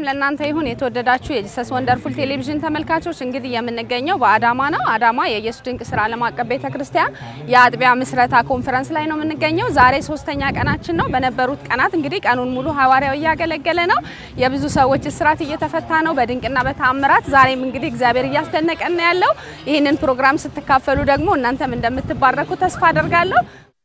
ለእናንተ ይሁን። የተወደዳችሁ የጂሰስ ወንደርፉል ቴሌቪዥን ተመልካቾች እንግዲህ የምንገኘው በአዳማ ነው። አዳማ የኢየሱስ ድንቅ ስራ ዓለም አቀፍ ቤተ ክርስቲያን የአጥቢያ ምስረታ ኮንፈረንስ ላይ ነው የምንገኘው። ዛሬ ሶስተኛ ቀናችን ነው። በነበሩት ቀናት እንግዲህ ቀኑን ሙሉ ሐዋርያው እያገለገለ ነው። የብዙ ሰዎች እስራት እየተፈታ ነው በድንቅና በተአምራት። ዛሬም እንግዲህ እግዚአብሔር እያስደነቀን ነው ያለው። ይህንን ፕሮግራም ስትካፈሉ ደግሞ እናንተም እንደምትባረኩ ተስፋ አደርጋለሁ።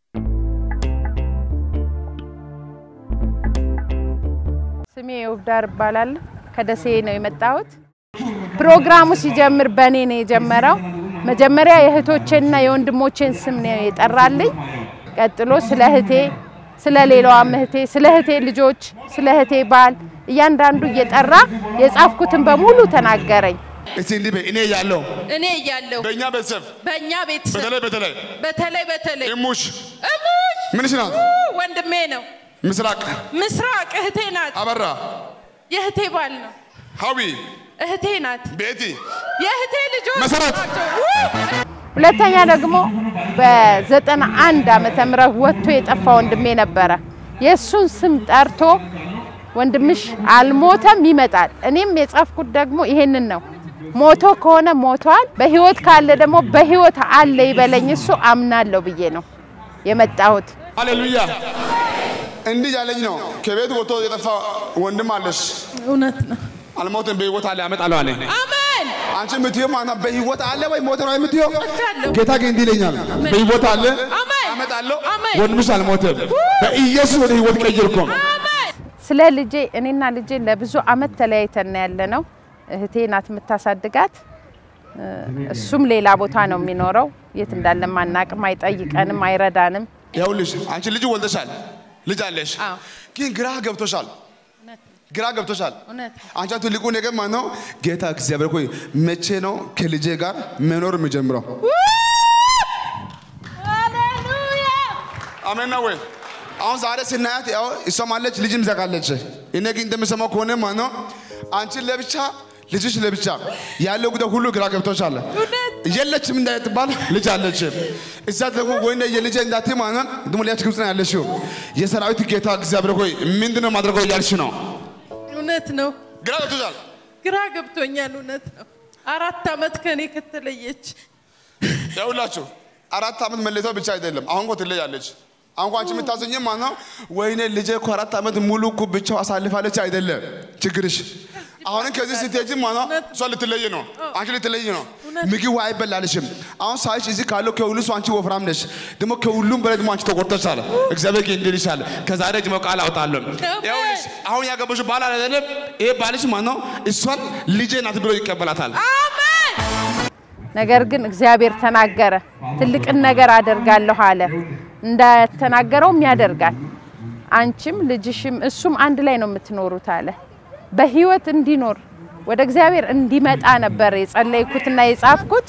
ስሜ ውብዳር እባላለሁ። ከደሴ ነው የመጣሁት። ፕሮግራሙ ሲጀምር በእኔ ነው የጀመረው። መጀመሪያ የእህቶቼንና የወንድሞቼን ስም ነው የጠራልኝ። ቀጥሎ ስለ እህቴ፣ ስለ ሌላዋም እህቴ፣ ስለ እህቴ ልጆች፣ ስለ እህቴ ባል እያንዳንዱ እየጠራ የጻፍኩትን በሙሉ ተናገረኝ። እስቲ እንዲህ በይ፣ እኔ እያለሁ እኔ እያለሁ በእኛ ቤተሰብ በእኛ ቤተሰብ በተለይ በተለይ በተለይ በተለይ እሙሽ እሙሽ ምንሽ ናት? ወንድሜ ነው። ምስራቅ ምስራቅ እህቴ ናት። አበራ የእህቴ ባል ነው። ሀዊ እህቴ ናት። ቤቲ የእህቴ ልጆች መሰረት ናቸው። ውይ! ሁለተኛ ደግሞ በዘጠና አንድ ዓመተ ምህረት ወጥቶ የጠፋ ወንድሜ ነበረ። የእሱን ስም ጠርቶ ወንድምሽ አልሞተም ይመጣል። እኔም የጻፍኩት ደግሞ ይሄንን ነው። ሞቶ ከሆነ ሞቷል፣ በህይወት ካለ ደግሞ በህይወት አለ ይበለኝ እሱ አምናለሁ ብዬ ነው የመጣሁት። ሃሌሉያ። እንዲህ ያለኝ ነው። ከቤት ወጥቶ የጠፋ ወንድም አለሽ። እውነት ነው። አልሞትም፣ በህይወት አለ፣ ያመጣለሁ አለ። አሜን። አንቺ የምትይው ማና በህይወት አለ ወይ ሞተ ነው የምትይው? ወዳለሁ። ጌታ ግን እንዲህ ይለኛል፣ በህይወት አለ፣ አሜን። ያመጣለሁ። አሜን። ወንድምሽ አልሞትም፣ በኢየሱስ ወደ ህይወት ቀይርኮ ስለ ልጄ እኔና ልጄ ለብዙ አመት ተለያይተን ያለ ነው። እህቴ ናት የምታሳድጋት፣ እሱም ሌላ ቦታ ነው የሚኖረው። የት እንዳለም አናቅም፣ አይጠይቀንም፣ አይረዳንም። ይኸውልሽ አንቺ ልጅ ወልደሻል፣ ልጅ አለሽ፣ አዎ። ግን ግራ ገብቶሻል፣ ግራ ገብቶሻል። እውነት አንቺ ትልቁ ነገር ማለት ነው ጌታ እግዚአብሔር ሆይ መቼ ነው ከልጄ ጋር መኖር የሚጀምረው? ሃሌሉያ። አሜን ነው ወይ? አሁን ዛሬ ስናያት ያው እሷም አለች ልጅም ዘጋለች። እኔ ግን እንደምሰማው ከሆነ ማለት ነው አንቺን ለብቻ ልጅሽ ለብቻ ያለው ጉዳይ ሁሉ ግራ ገብቶሻል። የለችም እንዳትባል ልጅ አለች። እዛ ደግሞ ወይ የልጅ እንዳት ማለት ነው ደግሞ ሊያች ግብጽ ነው ያለሽው። የሰራዊት ጌታ እግዚአብሔር ሆይ ምንድነው ማድረገው እያልሽ ነው። እውነት ነው። ግራ ገብቶሻል። ግራ ገብቶኛል። እውነት ነው። አራት አመት ከኔ ከተለየች ያውላችሁ አራት ዓመት መለየቷ ብቻ አይደለም። አሁን እኮ ትለያለች። አሁን እኮ አንቺ የምታዘኝ ማለት ነው ወይኔ ልጄ እኮ አራት ዓመት ሙሉ እኮ ብቻው አሳልፋለች አይደለም ችግርሽ። አሁንም ከዚህ ስትሄጂ ማለት ነው እሷ ልትለይ ነው፣ አንቺ ልትለይ ነው። ምግብ አይበላልሽም። አሁን ሳይሽ እዚህ ካለው ከሁሉ ሰው አንቺ ወፍራም ነሽ፣ ደግሞ ከሁሉም በላይ ደግሞ አንቺ ተጎድተሻል። እግዚአብሔር ግን እንዲህ ይልሻል፣ ከዛሬ ጀምሮ ቃል አውጣለሁ። ይኸውልሽ አሁን ያገባሽው ባል አይደለም፣ ይሄ ባልሽ ማለት ነው እሷን ልጄ ናት ብሎ ይቀበላታል። ነገር ግን እግዚአብሔር ተናገረ፣ ትልቅን ነገር አደርጋለሁ አለ። እንደተናገረውም ያደርጋል። አንቺም ልጅሽም እሱም አንድ ላይ ነው የምትኖሩት አለ። በህይወት እንዲኖር ወደ እግዚአብሔር እንዲመጣ ነበር የጸለይኩትና የጻፍኩት።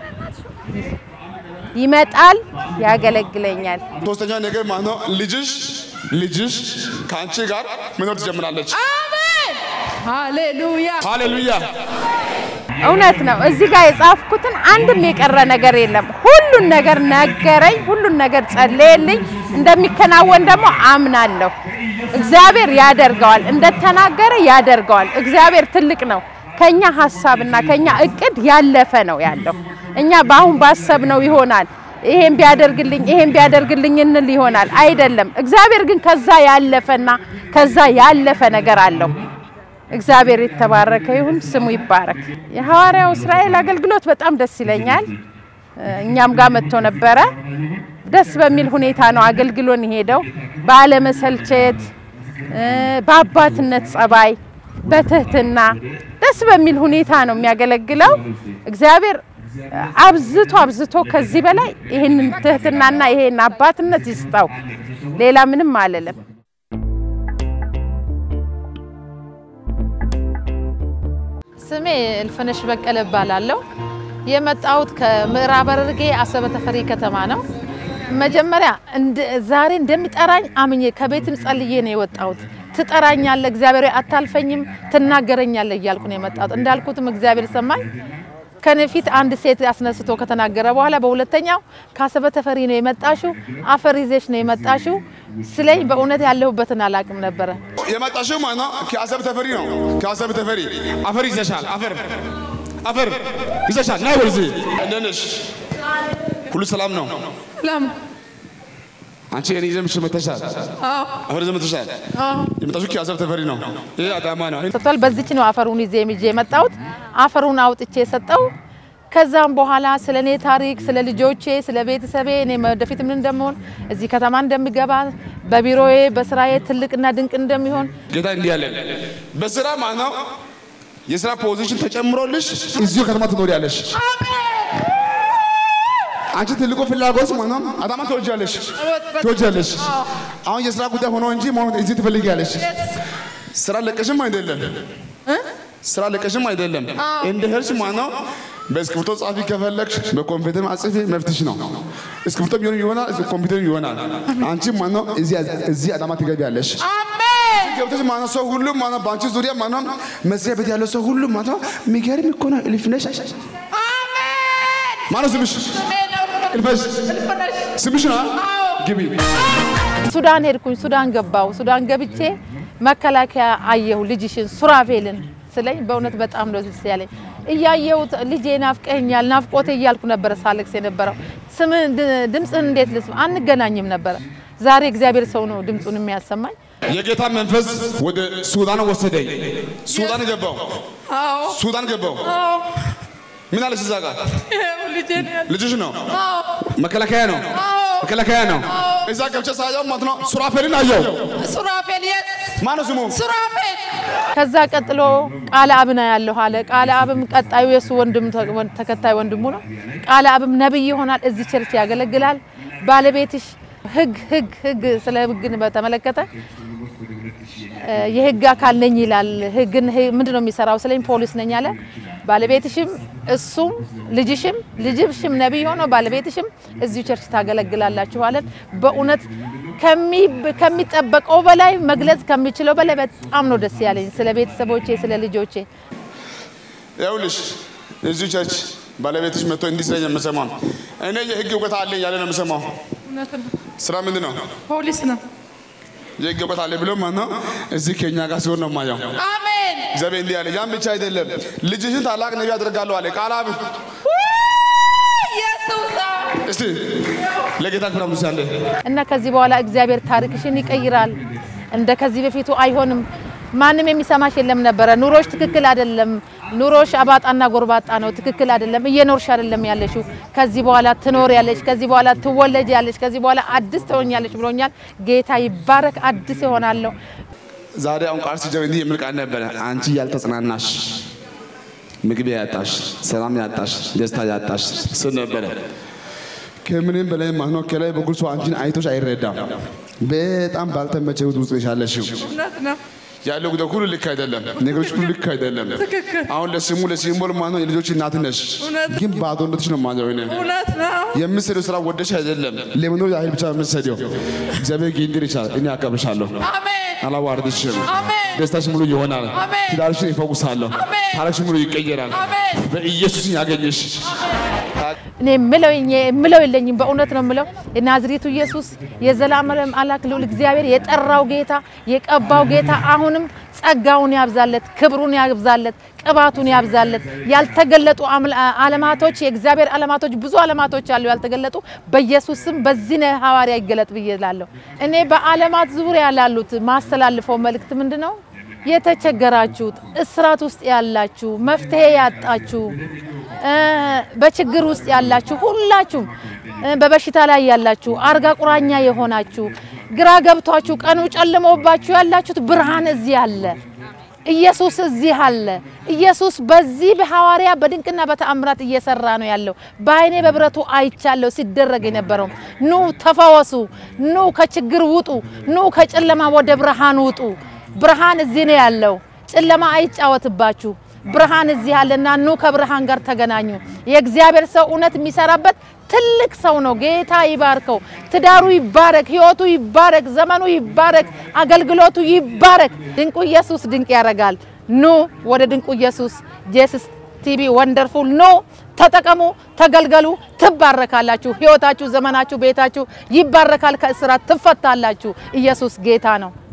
ይመጣል፣ ያገለግለኛል። ሶስተኛ ነገር ማለት ነው ልጅሽ ልጅሽ ከአንቺ ጋር መኖር ትጀምራለች። አሜን። ሃሌሉያ። ሃሌሉያ። እውነት ነው። እዚህ ጋር የጻፍኩትን አንድም የቀረ ነገር የለም። ሁሉን ነገር ነገረኝ፣ ሁሉን ነገር ጸለየልኝ። እንደሚከናወን ደግሞ አምናለሁ። እግዚአብሔር ያደርገዋል፣ እንደተናገረ ያደርገዋል። እግዚአብሔር ትልቅ ነው። ከኛ ሀሳብና ከኛ እቅድ ያለፈ ነው ያለው። እኛ በአሁን ባሰብነው ይሆናል ይሄን ቢያደርግልኝ ይሄን ቢያደርግልኝ እንል ይሆናል አይደለም። እግዚአብሔር ግን ከዛ ያለፈና ከዛ ያለፈ ነገር አለው። እግዚአብሔር የተባረከ ይሁን፣ ስሙ ይባረክ። የሐዋርያው እስራኤል አገልግሎት በጣም ደስ ይለኛል። እኛም ጋር መጥቶ ነበረ። ደስ በሚል ሁኔታ ነው አገልግሎን የሄደው። ባለመሰልቸት፣ በአባትነት ጸባይ፣ በትህትና ደስ በሚል ሁኔታ ነው የሚያገለግለው። እግዚአብሔር አብዝቶ አብዝቶ ከዚህ በላይ ይህንን ትህትናና ይሄን አባትነት ይስጠው። ሌላ ምንም አልልም። ስሜ እልፍነሽ በቀለ እባላለሁ። የመጣሁት ከምዕራብ ሐረርጌ አሰበ ተፈሪ ከተማ ነው። መጀመሪያ እንደ- ዛሬ እንደሚጠራኝ አምኜ ከቤትም ጸልዬ ነው የወጣሁት። ትጠራኛለህ፣ እግዚአብሔር አታልፈኝም፣ ትናገረኛለህ እያልኩ ነው የመጣሁት። እንዳልኩትም እግዚአብሔር ሰማኝ። ከኔ ፊት አንድ ሴት አስነስቶ ከተናገረ በኋላ በሁለተኛው ከአሰበ ተፈሪ ነው የመጣሽው፣ አፈር ይዘሽ ነው የመጣሽው ስለኝ በእውነት ያለሁበትን አላቅም ነበረ። የመጣሽው ማለት ነው ከአሰብ ተፈሪ ነው። ከአሰብ ተፈሪ አፈር ይዘሻል። አፈር አፈር ይዘሻል። ናይ ወደዚህ እንደት ነሽ? ሁሉ ሰላም ነው? ለም አንቺ እኔ ይዘምሽ መተሻል። አፈር ይዘህ መተሻል። የመጣሽው ከአሰብ ተፈሪ ነው። ይሄ አዳማ ነው። ሰጥቷል። በዚች ነው አፈሩን ይዤ ይዤ የመጣሁት። አፈሩን አውጥቼ የሰጠው ከዛም በኋላ ስለ እኔ ታሪክ፣ ስለ ልጆቼ፣ ስለ ቤተሰቤ እኔ ወደፊት ምን እንደምሆን እዚህ ከተማ እንደሚገባ በቢሮዬ በስራዬ ትልቅና ድንቅ እንደሚሆን ጌታ እንዲህ ያለ በስራ ማለት ነው የስራ ፖዚሽን ተጨምሮልሽ እዚሁ ከተማ ትኖሪያለሽ። አንቺ ትልቁ ፍላጎት ማለት ነው አዳማ ትወጃለሽ ትወጃለሽ። አሁን የስራ ጉዳይ ሆኖ እንጂ ማለት እዚህ ትፈልጊያለሽ። ስራ ለቀሽም አይደለም ስራ ለቀሽም አይደለም እንደ ሄድሽ ማለት ነው በእስክሪብቶ ጻፊ ከፈለግሽ በኮምፒውተር አጽፊ መፍትሽ ነው። እስክሪብቶ ቢሆን ይሆናል፣ ኮምፒውተር ይሆናል። አንቺ ማለት ነው እዚህ እዚህ አዳማ ትገቢያለሽ። ገብተሽ ማለት ነው ሰው ሁሉ ማለት ነው በአንቺ ዙሪያ ማለት ነው መስሪያ ቤት ያለው ሰው ሁሉ ማለት ነው የሚገርም እኮ ነው እልፍ ነሽ። ማነው ስምሽ? እልፈሽ ስምሽ ነው? ግቢ ሱዳን ሄድኩኝ። ሱዳን ገባው። ሱዳን ገብቼ መከላከያ አየሁ ልጅሽን ሱራፌልን ስለኝ በእውነት በጣም ነው ደስ ያለኝ። እያየሁት ልጄ ናፍቀኛል ናፍቆቴ እያልኩ ነበረ ሳለቅስ የነበረው። ስም ድምፅህን እንዴት ልስማ? አንገናኝም ነበረ። ዛሬ እግዚአብሔር ሰው ነው ድምፁን የሚያሰማኝ። የጌታ መንፈስ ወደ ሱዳን ወሰደኝ። ሱዳን ገባው። አዎ ሱዳን ገባው። አዎ ምን አለሽ እዛ ጋር? ይኸው ልጄን ያለ ልጅሽ ነው? አዎ መከላከያ ነው? መከላከያ ነው። እዛ ገብቼ ሳየው ማለት ነው ሱራፌልን አየው። ሱራፌል የት ማነው ስሙ? ሱራፌል ከዛ ቀጥሎ ቃለ አብና ያለሁ አለ። ቃለ አብም ቀጣዩ የሱ ወንድም ተከታይ ወንድሙ ነው። ቃለ አብም ነብይ ይሆናል። እዚህ ቸርች ያገለግላል። ባለቤትሽ ህግ ህግ ህግ ስለ ህግን በተመለከተ የህግ አካል ነኝ ይላል። ህግን ምንድን ነው የሚሰራው ስለኝ ፖሊስ ነኝ አለ። ባለቤትሽም እሱም ልጅሽም ልጅሽም ነቢይ ሆኖ ባለቤትሽም እዚሁ ቸርች ታገለግላላችሁ አለን። በእውነት ከሚጠበቀው በላይ መግለጽ ከሚችለው በላይ በጣም ነው ደስ ያለኝ ስለ ቤተሰቦቼ፣ ስለ ልጆቼ። ይኸውልሽ እዚሁ ቸርች ባለቤትሽ መጥቶ እንዲህ ስለኝ የምሰማው እኔ የህግ እውቀት አለኝ ያለ ነው የምሰማው። እውነት ነው። ስራ ምንድን ነው? ፖሊስ ነው። የህግ እውቀት አለኝ ብሎ ማለት ነው እዚህ ከኛ ጋር ሲሆን ነው የማየው። አሜን እግዚአብሔር እንዲህ አለ። ያን ብቻ አይደለም ልጅሽን ታላቅ ነቢይ አደርጋለሁ አለ። ቃል አብ ኢየሱስ እስቲ ለጌታ ክብር አምስት ያለ እና ከዚህ በኋላ እግዚአብሔር ታሪክሽን ይቀይራል። እንደ ከዚህ በፊቱ አይሆንም። ማንም የሚሰማሽ የለም ነበረ። ኑሮሽ ትክክል አይደለም። ኑሮሽ አባጣና ጎርባጣ ነው። ትክክል አይደለም። እየኖርሽ አይደለም ያለሽው። ከዚህ በኋላ ትኖሪያለሽ። ከዚህ በኋላ ትወለጃለሽ። ከዚህ በኋላ አዲስ ትሆኛለሽ ብሎኛል። ጌታ ይባረክ። አዲስ ይሆናለሁ። ዛሬ አሁን ቃል ሲጀምር እንዲህ የሚል ቃል ነበረ። አንቺ ያልተጽናናሽ፣ ምግብ ያጣሽ፣ ሰላም ያጣሽ፣ ደስታ ያጣሽ ስል ነበረ። ከምንም በላይ ማለት ነው ከላይ በኩል ሰው አንቺን አይቶሽ አይረዳም። በጣም ባልተመቸ ህይወት ውስጥ ነሽ ያለሽው። እውነት ነው። ያለው ጉዳይ ሁሉ ልክ አይደለም። ነገሮች ሁሉ ልክ አይደለም። ትክክል። አሁን ለስሙ ለሲምቦል ማለት ነው የልጆች እናት ነሽ፣ እውነት። ግን ባዶነትሽ ነው ማለት ነው። እውነት ነው። የምትሰሪው ስራ ወደሽ አይደለም፣ ለመኖር ያህል ብቻ የምትሰሪው። እግዚአብሔር ጊንድር ይችላል። እኔ አከብርሻለሁ፣ አሜን አላዋርድሽም። አሜን ደስታሽ ሙሉ ይሆናል። አሜን። ትዳርሽን ይፈውሳለሁ። አሜን። ታሪክሽ ሙሉ ይቀየራል። አሜን በኢየሱስ ያገኘሽ እኔ የምለው የምለው የለኝም። በእውነት ነው የምለው የናዝሬቱ ኢየሱስ የዘላለም አምላክ ልዑል እግዚአብሔር የጠራው ጌታ የቀባው ጌታ አሁንም ጸጋውን ያብዛለት፣ ክብሩን ያብዛለት፣ ቅባቱን ያብዛለት። ያልተገለጡ አምላ- ዓለማቶች የእግዚአብሔር ዓለማቶች ብዙ ዓለማቶች አሉ ያልተገለጡ። በኢየሱስ ስም በዚህ ነው ሐዋርያ ይገለጥ ብዬ እላለሁ። እኔ በዓለማት ዙሪያ ላሉት ማስተላልፈው መልእክት ምንድን ነው? የተቸገራችሁት፣ እስራት ውስጥ ያላችሁ፣ መፍትሄ ያጣችሁ፣ እ በችግር ውስጥ ያላችሁ ሁላችሁም እ በበሽታ ላይ ያላችሁ፣ አልጋ ቁራኛ የሆናችሁ፣ ግራ ገብቷችሁ፣ ቀኑ ጨልሞባችሁ ያላችሁት ብርሃን እዚህ አለ። ኢየሱስ እዚህ አለ። ኢየሱስ በዚህ በሐዋርያ በድንቅና በተአምራት እየሰራ ነው ያለው። በአይኔ በብረቱ አይቻለሁ ሲደረግ የነበረው። ኑ ተፈወሱ፣ ኑ ከችግር ውጡ፣ ኑ ከጨለማ ወደ ብርሃን ውጡ። ብርሃን እዚህ ነው ያለው። ጨለማ አይጫወትባችሁ። ብርሃን እዚህ አለና ኑ ከብርሃን ጋር ተገናኙ። የእግዚአብሔር ሰው እውነት የሚሰራበት ትልቅ ሰው ነው። ጌታ ይባርከው። ትዳሩ ይባረክ፣ ህይወቱ ይባረክ፣ ዘመኑ ይባረክ፣ አገልግሎቱ ይባረክ። ድንቁ ኢየሱስ ድንቅ ያደርጋል። ኑ ወደ ድንቁ ኢየሱስ ጄስስ ቲቪ ወንደርፉል ኑ ተጠቀሙ፣ ተገልገሉ፣ ትባረካላችሁ። ህይወታችሁ፣ ዘመናችሁ፣ ቤታችሁ ይባረካል። ከእስራት ትፈታላችሁ። ኢየሱስ ጌታ ነው።